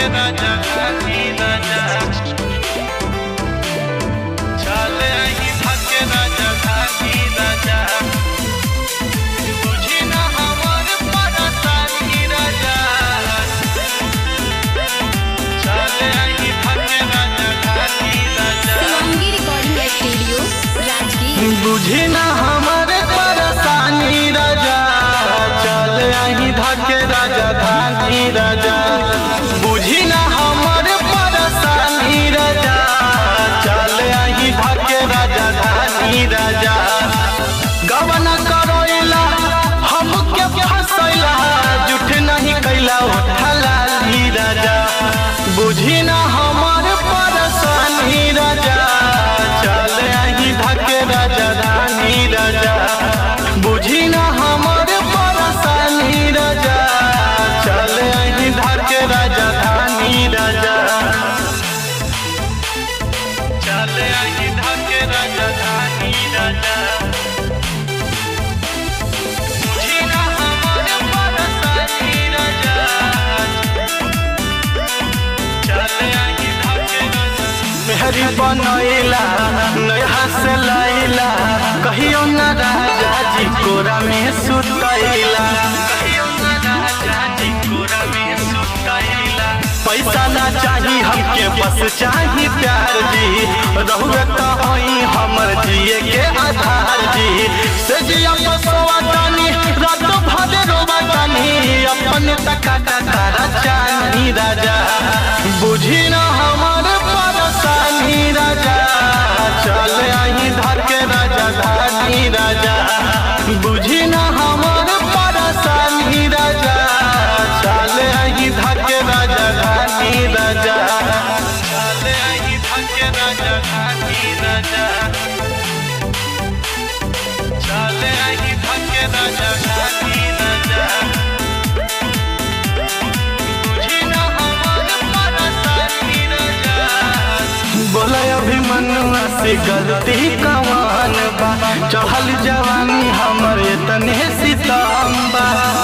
राजा घाटी राजा चले आई धके राजा घाटी राजा बुझी ना हमर परेशानी राजा चले आई धके राजा घाटी राजा शिवांगी रिकॉर्डिंग स्टूडियो राजगीर बुझी ना हमारे परेशानी राजा चल आई धके राजा धानी राजा बुझी ना हमारे परेशानी राजा चल आई धके राजा धानी राजा गवना करोइला हमके फसैला जुठ नहीं कैला उठला ली राजा बुझी ना हमारे परेशानी राजा चल आई धके राजा धानी राजा बुझी ना हमारे परेशानी राजा चल आई धके राजा धानी राजा चल आई धके राजा धानी राजा बुझी ना हमारे परेशानी राजा मेहरी बनैला नया से लैला कहियो न राजा जी कोरा में सुतैला कहियो न राजा जी कोरा में सुतैला पैसा ना चाही हमके बस चाही प्यार जी रहुए तो होई हमर जिए के आधार जी से जिया बसवा तानी रात भर रोवा तानी अपन तका तारा चानी राजा बुझी ना हमार परेशानी राजा चल आई धर के राजा धानी राजा बुझी ना हमार परेशानी राजा चल आई धर के राजा धानी राजा चल आई धर के राजा धानी राजा चल आई धर के राजा धानी राजा बुझी ना हमार परेशानी राजा बोला अभिमनुआ से गलती कमान बा चढ़ल जवानी हमर तने सितम्बा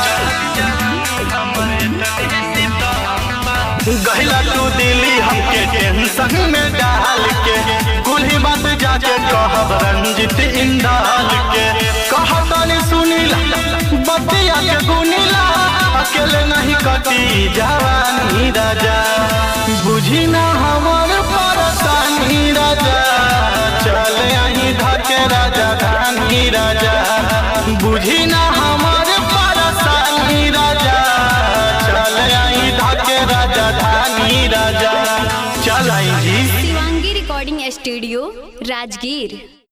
गहला तू दिली हमके टेंशन में डाल के कुल ही बात जाके कहब रंजित इंदाल के कहतनी सुनीला बतिया के गुनीला अकेले नहीं कटी जवानी राजा बुझी ना हमर परेशानी राजा चल आई धके राजा धानी राजा बुझी ना हमर परेशानी राजा चल आई धके राजा धानी राजा चल आई जी शिवांगी रिकॉर्डिंग स्टूडियो राजगीर